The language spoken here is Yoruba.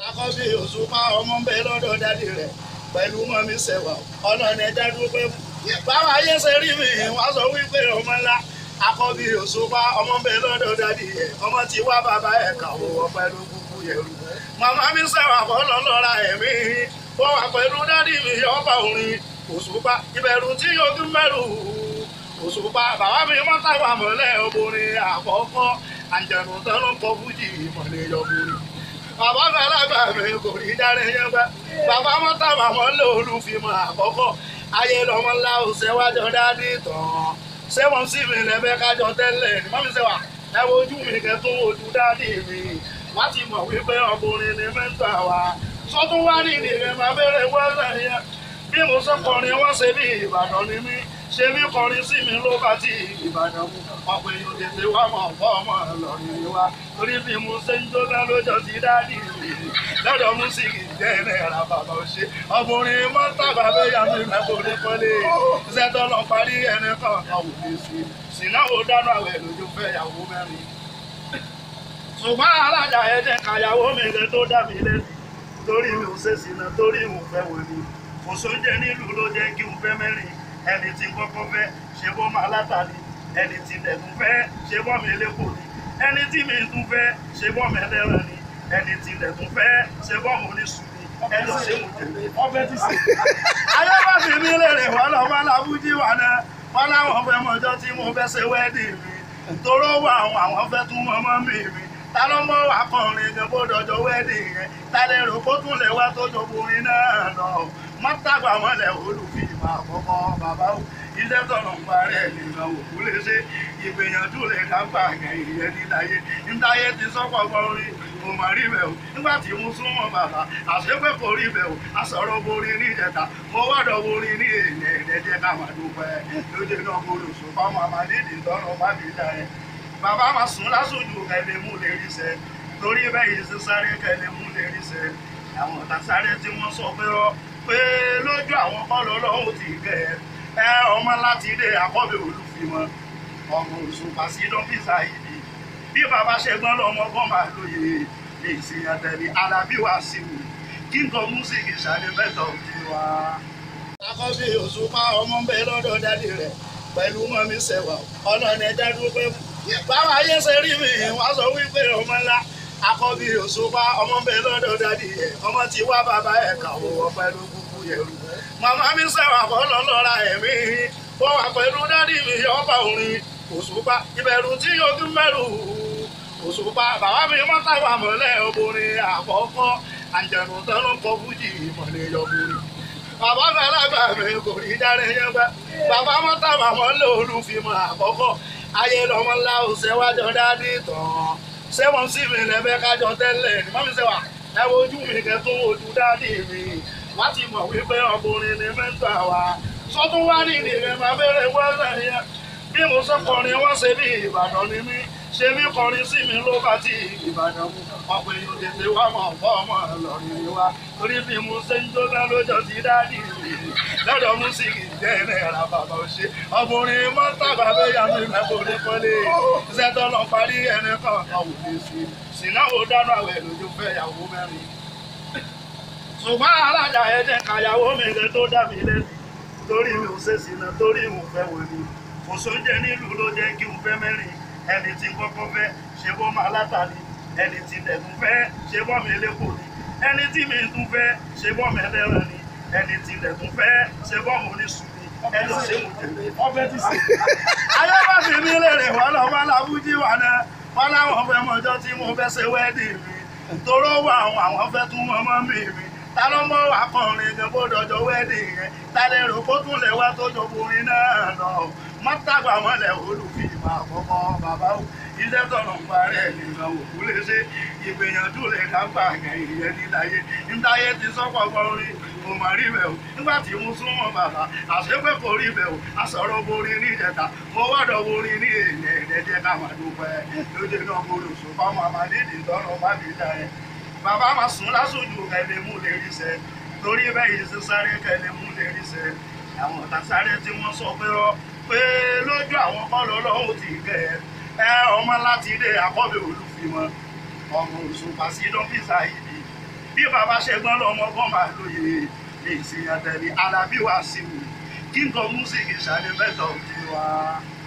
akọ́bí òṣùpá ọmọ ń bẹ lọ́dọ̀ dádì rẹ̀ pẹ̀lú mọ́mí sẹ̀wà ọ̀nà ẹ̀dá dúpẹ́ fún. báwa ayé ṣe rí mi wá sọ wípé ọmọ ńlá akọ́bí òṣùpá ọmọ ń bẹ lọ́dọ̀ dádì rẹ̀ ọmọ tí wá bàbá ẹ̀ kàwọ́ wọ pẹ̀lú kúkú yẹ̀rù. màmá mi sẹ̀wà bọ́lọ̀ lọ́ra ẹ̀mí wọ́n wà pẹ̀lú dádì mi ọba orin òṣùpá ìbẹ̀rù tí ojú mẹ́rù òṣùpá bàbá mi mọ́tàgbà mọ́lẹ̀ obìnrin àkọ́kọ́ àjẹ̀nù tán ló kọ fújì ìmọ̀lẹ̀ yọ̀bùrì bàbá gbàlagbà mi kò ní dáre yẹn gbẹ bàbá mọ́tà màmọ́ lé olùfimọ̀ àkọ́kọ́ ayé lọ́mọ ńlá ò ṣẹ́wájọ́ dádì tán ṣé wọ́n sì mí lẹ́bẹ̀ẹ́ kájọ tẹ́lẹ̀ ní mọ́mí ṣe wà ẹ wojú mi kẹtún ojú dádì mi wá ti mọ̀ wípé ọkùnrin ni mẹ́ta wa sọ́tún wá ní ìdílé máa bẹ̀rẹ̀ wọ́ọ̀rẹ̀ yẹn bí mo sọ kọrin wọ́n ṣe bí Ìbàdàn ni mí ṣe bí kọrin sí mi ló bá ti Ìbàdàn mu ọ̀pọ̀ èèyàn tètè wá mọ̀ fọ́ ọmọ Ìlọrin ni wá torí bí mo ṣe ń jóná lójọ́ ti dádì mi lọ́dọ̀ músíkì jẹ́ náírà bàbá ò ṣe ọkùnrin mọ́tà bàbá yà mí lẹ́kọ̀ọ́ kọ́lé ṣẹ́tọ́ lọ parí ẹni kọ̀ọ̀kan wò lè ṣe sínáwó dáná àwẹ̀ lójú fẹ́ yàwó mẹ́rin ṣùgbọ́n alájà ẹ̀jẹ̀ kàyàwó mi lẹ tó dà mí lẹ́nu torí mi ò ṣe sínú torí mo fẹ́ wọ̀ ni kò sóúnjẹ nílùú ló jẹ́ kí n fẹ́ mẹ́rin ẹni tí kọ́kọ́ fẹ́ ṣe bọ́ máa látàrí ẹni tí tẹ̀tún fẹ́ ṣe bọ́ mi lẹ́kọ̀ọ́ ni ẹni tí mi tún fẹ́ ṣe bọ́ mi ẹlẹ́ran ni ẹni tí tẹ̀tún fẹ́ ṣe bọ́ mo ní sùn ni ẹni ṣe mo tẹ̀lé ọbẹ̀ ti sè. ayé bá fi mí lèrè wọn lọ wọn làbújí wà náà wọn láwọn fẹ́ mọjọ́ tí mo fẹ́ ṣe wẹ́ẹ̀dì mi toró wà àwọn àwọn fẹ́ tún mọ́mọ́ mi mi ta ló mọ akọrin gan bó dọjọ́ wẹ́ẹ̀dì yẹn ta lè rò kó tún lè wá tó jọ borin náà lọ mọ́tàgbà mọ́lẹ̀ olùfìmọ̀ àkọ́kọ́ bàbá o iṣẹ́ tọ̀nà ń parẹ́ nìkan òkú lè ṣe ìgbìyànjú lè ká gbà yẹn ìyẹn níláyé níláyé ti sọ́pọ̀ gbọ́rin mo mà rí bẹ̀ o nígbà tí mo súnmọ́ bàbá àṣepẹ́ kò rí bẹ̀ o àsọ̀rọ̀ borin ní ìjẹta mo wọ́dọ̀ borin ní èèyàn ẹ̀ẹ́dẹ́jẹ́ ká máa dúpẹ́ lóde náà mo lò sùn fáwọn àmàlídìí tọ́nà bá mi dá yẹn bàbá máa sùn lásòjù kẹlẹ mú lè rí sẹ torí bẹ́ẹ̀ yìí ṣe sáré kẹlẹ mú lè rí sẹ àwọn ọ̀tá sáré tí wọ́n sọ pé ọ pé lójú àwọn kọ́lọ́ lọ́hùn ti kẹ ẹ ọmọ láti ilé àkọ́bẹ̀ olùfimọ́ ọmọ òṣùpá sí dọ́fíìsà yìí bí bàbá ṣẹgbọ́n lọ́mọ kan máa lóye lè ṣe àtẹ̀lé alábí wá sí mi kí n kọ músíkì ṣàlẹ̀ mẹ́tọ̀ òkè wa. àkọ́bí òṣùpá ọmọ ń bẹ lọ́dọ̀ dádì rẹ̀ pẹ̀lú mọ́mí sẹ̀wà ọlọ́run ẹ̀dá dúpẹ́ fún báwa ayé ṣe rí mi wá sọ wípé ọmọ ńlá akọ́bí òṣùpá ọmọ ń bẹ lọ́dọ̀ dádì ẹ̀ ọmọ tí wá bàbá ẹ̀ kàwọ́ wọ pẹ̀lú kúkú yẹ̀rù màmá mi sẹ̀wà bọ́lọ̀ lọ́ra ẹ̀mí wọ́n wà pẹ̀lú dádì mi ọba orin òṣùpá ìbẹ̀rù tí ojú mẹ́rù òṣùpá bàbá mi mọ́tàgbà mọ́lẹ̀ obìnrin àkọ́kọ́ àjẹ̀nù tán ló kọ fújì ìmọ̀lẹ̀ yọ̀bùrì bàbá gbàlagbà mi kò ní dáre yẹn gbẹ bàbá mọ́tàgbà mọ́lẹ̀ olùfimọ̀ àkọ́kọ́ ayé lọmọ ńlá ò ṣẹwájọ dádì tán ṣé wọn sì mí lẹbẹ kájọ tẹ́lẹ̀ ní mọmí ṣe wà ẹ wojú mi kẹtún ojú dádì mi wá ti mọ̀ wípé ọkùnrin ni mẹ́ta wa sọtún wá ní ìdílé máa bẹ̀rẹ̀ wọlé yẹn bí mo sọ kọrin wọn ṣe bí Ìbàdàn ni mí ṣe bí kọrin sí mi ló bá ti Ìbàdàn mu ọ̀pọ̀ èèyàn tètè wá mọ̀ fọ́ ọmọ Ìlọrin ni wá torí bí mo ṣe ń jóná lójọ́ ti dádì mi lọ́dọ̀ músíkì jẹ́ náírà bàbá ò ṣe ọkùnrin mọ́tà bàbá yà mí lẹ́kọ̀ọ́ kọ́lé iṣẹ́ tó lọ parí ẹni kọ̀ọ̀kan wò lè ṣe sínáwó dáná àwẹ̀ lójú fẹ́ yàwó mẹ́rin ṣùgbọ́n alájà ẹ̀jẹ̀ kàyàwó mi lẹ tó dà mí lẹ́nu torí mi ò ṣe sínú torí mo fẹ́ wọ̀ ni kò sóúnjẹ nílùú ló jẹ́ kí n fẹ́ mẹ́rin ẹni tí kọ́kọ́ fẹ́ ṣe bọ́ máa látàrí ẹni tí tẹ̀tún fẹ́ ṣe bọ́ mi lẹ́kọ̀ọ́ ni ẹni tí mi tún fẹ́ ṣe bọ́ mi ẹlẹ́ran ni ẹni tí tẹ̀tún fẹ́ ṣe bọ́ mo ní sùn ni ẹni ṣe mo tẹ̀lé ọbẹ̀ ti sè. ayé bá fi mí lèrè wọn lọ wọn làbújí wà náà wọn láwọn fẹ́ mọjọ́ tí mo fẹ́ ṣe wẹ́ẹ̀dì mi toró wà àwọn àwọn fẹ́ tún mọ́mọ́ mi mi ta ló mọ akọrin gan bó dọjọ́ wẹ́ẹ̀dì yẹn ta lè rò kó tún lè wá tó jọ borin náà lọ mọ́tàgbà mọ́lẹ̀ olùfìmọ̀ àkọ́kọ́ bàbá o iṣẹ́ tọ̀nà ń parẹ́ nìkan òkú lè ṣe ìgbìyànjú lè ká gbà yẹn ìyẹn níláyé níláyé ti sọ́pọ̀ gbọ́rin mo mà rí bẹ̀ o nígbà tí mo súnmọ́ bàbá àṣepẹ́ kò rí bẹ̀ o àsọ̀rọ̀ borin ní ìjẹta mo wọ́dọ̀ borin ní èèyàn ẹ̀ẹ́dẹ́jẹ́ ká máa dúpẹ́ lóde náà mo lò sùn fáwọn àmàlídìí tọ́nà bá mi dá yẹn bàbá máa sùn lásòjù kẹlẹ mú lè rí sẹ torí bẹ́ẹ̀ yìí ṣe sáré kẹlẹ mú lè rí sẹ àwọn ọ̀tá sáré tí wọ́n sọ pé ọ pé lójú àwọn kọ́lọ́ lọ́hùn ti kẹ ẹ ọmọ láti ilé àkọ́bẹ̀ olùfimọ́ ọmọ òṣùpá sí dọ́fíìsà yìí bí bàbá ṣẹgbọn lọmọ kan máa lóye ní ìsìn àtẹlẹ alábí wá sí mi kí n kọ músíkì ṣàlẹ mẹtọ òkè wa.